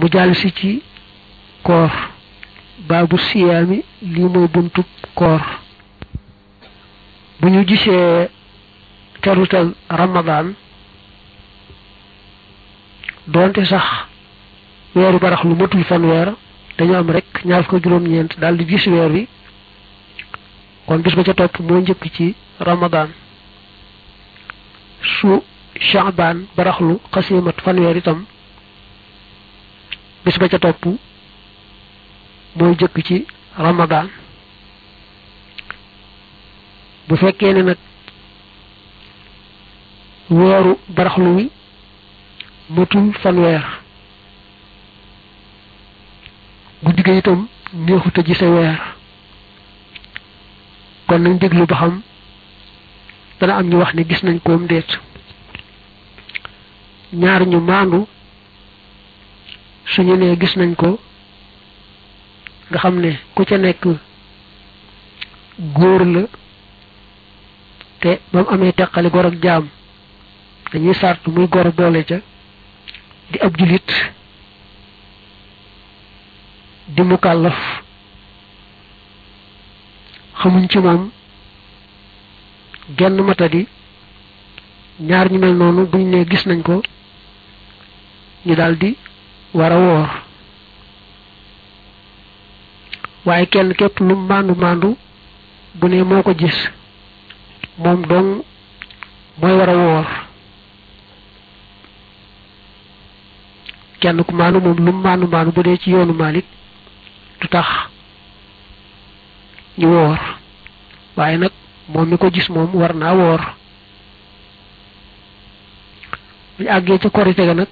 mu jàll si ci koor baabu siyaami lii mooy buntub koor bu ñu gisee terutal ramadaan doonte sax weeru barax lu matul fanweer dañu am rek ñaar ko juróom-ñeent daal di gis weer wi kon bis ba ca topp moo njëkk ci ramadaan su shaabaan baraxlu xasimat fanweer itam bis ba ca topp mooy jëkk ci ramadaan bu fekkee ne nag weeru baraxlu wi matul fanweer guddi ga itam neexut a gise weer kon nañ déglu ba xam dana am ñu wax ne gis nañ koom déet ñaar ñu maandu suñu nee gis nañ ko nga xam ne ku ca nekk góor la te ba mu amee teqali gor ak jaam dañuy sart muy gor boole ca di ab julit di mukallaf xamuñ ci moom genn matadi ñaar ñu mel noonu buñ ne gis nañ ko ñu daldi war a woor waaye kenn képp lu maandu maandu bu ne moo ko gis moom dong mooy war a woor kenn ku maandu moom lu maandu maandu bu dee ci yoonu Malik du tax ñu woor waaye nag moom mi ko gis moom war naa woor bu ñu àggee ca korite ga nag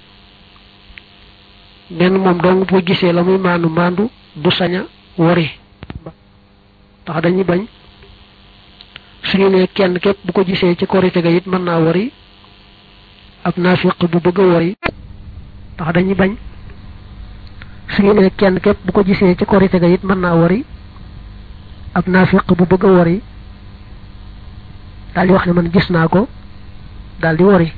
benn moom dong boo gisee la muy maandu maandu du saña wori ndax dañuy bañ suñu ne kenn képp bu ko gisee ci korite ga it mën naa wori ab naafiq bu bëgg a wori ndax dañuy bañ suñu ne kenn képp bu ko gisee ci korite ga it mën naa wori ab naafiq bu bëgg a wori daal di wax ne man gis naa ko daal di wori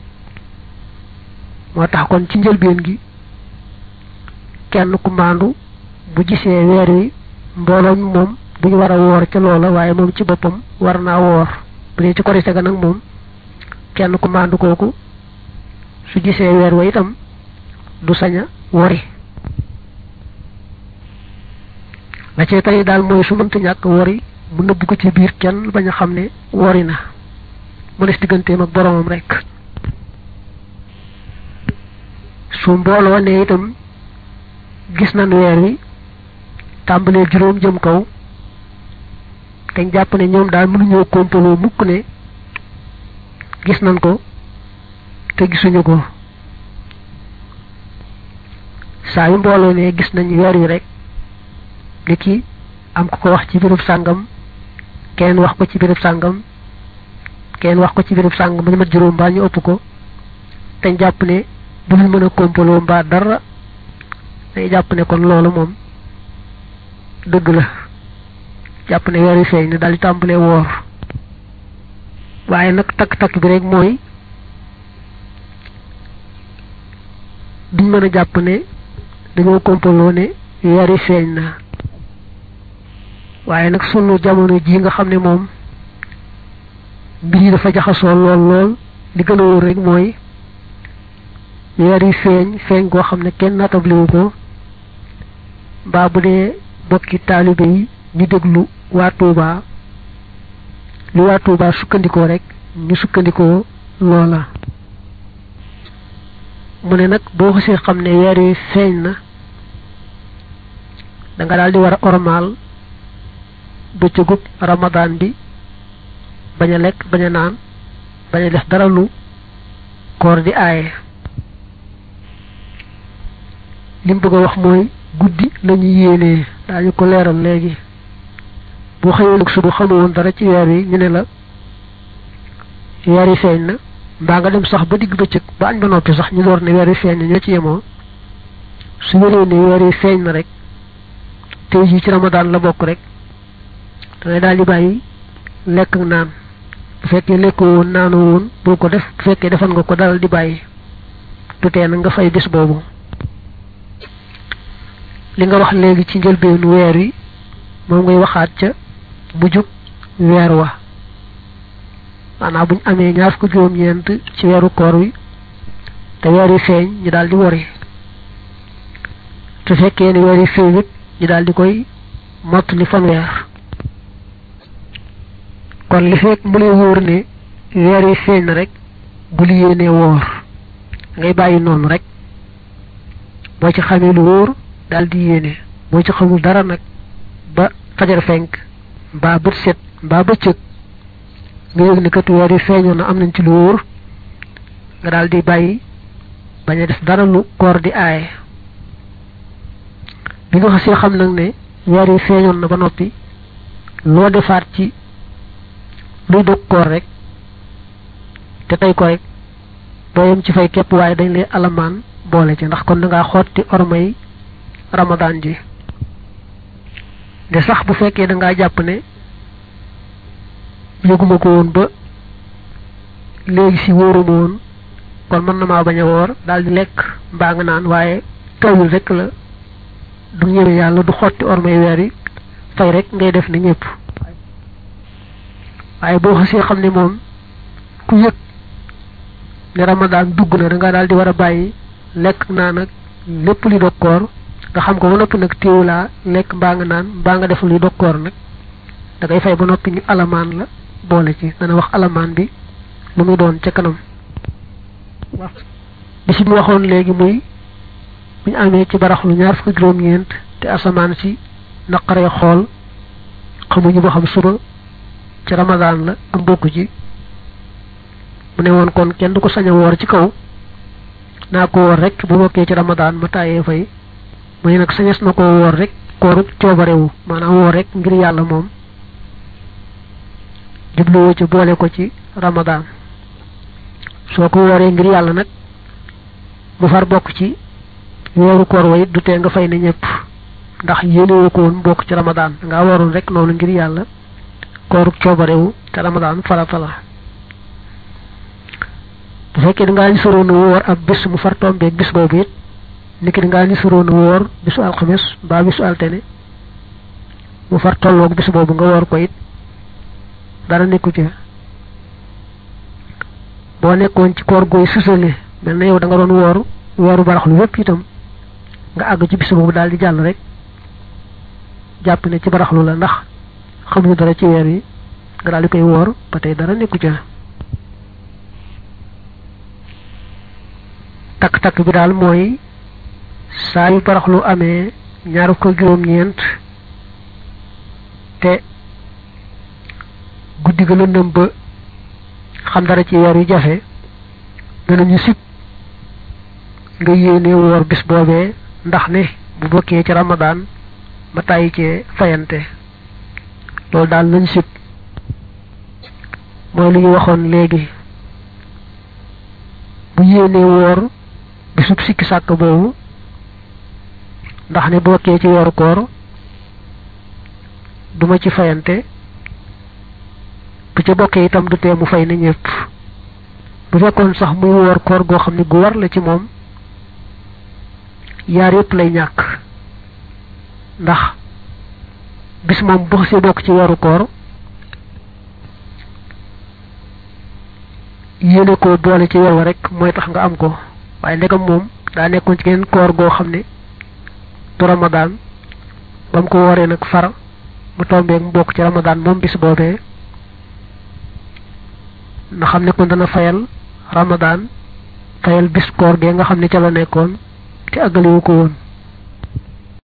moo tax kon ci njëlbeen gi kenn ku maandu bu gisee weer wi mbooloo mi moom duñu war a woor ca loola waaye moom ci boppam war naa woor bu dee ci korite ga nag moom kenn ku maandu kooku su gisee weer wa itam du sañ a wori la cee tey daal mooy su mënta ñàkk wori mu nëbb ko ci biir kenn bañ a xam ne wori na mu des digganteem ak boromam rek su mbooloo ne itam gis nañ weer wi tàmbalee juróom jëm kaw te jàpp ne ñoom daal mënuñoo kompaloo mukk ne gis nañ ko te gisuñu ko saa yu mbooloo ne gis nañ weer wi rek li ki am ku ko wax ci béréb sàngam kenn wax ko ci béréb sàngam kenn wax ko ci béréb sàngam ba ñu mat juróom mbaa ñu ëpp ko te jàpp ne du ñu mën a kompaloo mbaa dara day jàpp ne kon loolu moom dëgg la jàpp ne weer wi feeñ ne daal di tàmbalee woor waaye nag takk-takk bi rek mooy duñ mën a jàpp ne dañoo kompaloo ne weer wi feeñ na waaye nag sunu jamono ji nga xam ne moom mbir yi dafa jaxasoo lool lool li gën a wóor rek mooy weer yi feeñ feeñ goo xam ne kenn nattabliwu ko mbaa bu dee bokki taalibe yi ñu déglu waa Tuuba li waa Tuuba sukkandikoo rek ñu sukkandikoo loola mu ne nag boo xasee xam ne weer yi feeñ na da nga daal di war a ormaal bëccëgub ramadaan bi bañ a lekk bañ a naan bañ a def dara lu koor di aaye lim bëgg a wax mooy guddi lañu yéenee daañu ko leeral léegi boo xëyee nag suba xamoon dara ci weer yi ñu ne la weer yi feeñ na mbaa nga dem sax ba digg bëccëg ba añ ba noppi sax ñu door ne weer yi feeñ na ñoo ci yemoo su wéree ne weer yi feeñ na rek tey jii ci ramadaan la bokk rek dangay daal di bàyyi lekk ak naan bu fekkee lekkoo woon naanoo woon bul ko def bu fekkee defan nga ko dalal di bàyyi tutee na nga fay bis boobu li nga wax léegi ci njëlbeenu weer wi moom ngay waxaat ca mujjug weer wa maanaam buñ amee ñaar fukk juróom-ñeent ci weeru koor wi te weer yi feeñ ñu daal di wori te fekkee ne weer yi feeñ it ñu daal di koy mottali fanweer kon li fekk mu lay wóor ne weer yi feeñ na rek bu li yéenee woor ngay bàyyi noonu rek boo ci xamee lu wóor daal di yéene boo ci xamul dara nag ba fajar fenk mbaa bët set mbaa bëccëg nga yëg ne kat weer yi feeñoon na am nañ ci lu wóor nga daal di bàyyi bañ a def dara lu koor di aaye bi nga xasee xam nag ne weer yi feeñoon na ba noppi loo defaat ci luy dog koor rek te tey ko rek doo yem ci fay képp waaye dañ lay alamaan boole ci ndax kon da ngaa xotti ormay ramadaan ji de sax bu fekkee da ngaa jàpp ne yëguma ko woon ba léegi si wóoruma woon kon mën na maa bañ a woor daal di lekk mbaa nga naan waaye tawul rek la du ñëwee yàlla du xotti ormay weer yi fay rek ngay def ne ñëpp waaye boo xasee xam ne moom ku yëg ne ramadaan dugg na da nga daal di war a bàyyi lekk naan ak lépp li dog koor nga xam ko ba noppi nag téewulaa lekk mbaa nga naan mbaa nga def li dog koor nag da ngay fay ba noppi ñu alamaan la boole ci dana wax alamaan bi lu muy doon ca kanam bi si mu waxoon léegi muy bu ñu amee ci baraxlu ñaar fukki juróom-ñeent te asamaan si naqaree xool xamuñu boo xam suba ci ramadaan la am bokku ci mu ne woon kon kenn du ko sañ a woor ci kaw naa ko woor rek bu bokkee ci ramadaan ma tàyyee fay mu ne nag sañes na ko woor rek kooru coobarewu maanaam woor rek ngir yàlla moom jubluwoo ci boole ko ci ramadaan soo ko wooree ngir yàlla nag mu far bokk ci weeru koor wa it du tee nga fay ne ñëpp ndax yéenewoo ko woon bokk ci ramadaan nga waroon rek noonu ngir yàlla kooru coobarewu te ramadaan farata la bu fekkee dangaa ni soroon a wóor ab bis mu far tombeeg bis boobu it niki dangaa ni soroon a wóor bisu alxames mbaa bisu altene mu far tolloog bis boobu nga woor ko it dara nekku ci boo nekkoon ci koor gooy susale mel na yow da nga doon woor weeru baraxlu yépp itam nga àgg ci bis boobu daal di jàll rek jàpp ne ci baraxlu la ndax xamuñu dara ci weer yi nga daal di koy woor ba tey dara nekku ca takk-takk bi daal mooy saa yu baraxlu amee ñaar ko juróom-ñeent te guddi ga lëndëm ba xam dara ci weer yu jafe danañu sib nga yéene woor bis boobee ndax ne bu bokkee ci ramadaan ba tàyyi cee fayante loolu daal lañ sib mooy lu ñu waxoon léegi bu yéene woor bisub sikki sàkk boobu ndax ne bokkee ci weeru koor duma ci fayante bu ca bokkee itam du tee mu fay na ñëpp bu fekkoon sax muy woor koor goo xam ne gu war la ci moom yaar yëpp lay ñàkk ndax bis moom bu xasee bokk ci weeru koor yéene ko boole ci weer wa rek mooy tax nga am ko waaye ndegam moom daa nekkoon ci geneen koor goo xam ne du ramadaan ba mu ko wooree nag far mu tombeeg mu bokk ci ramadaan moom bis boobee na xam ne kon dana fayal ramadaan fayal bis koor gee nga xam ne ca la nekkoon te àggaliwu ko woon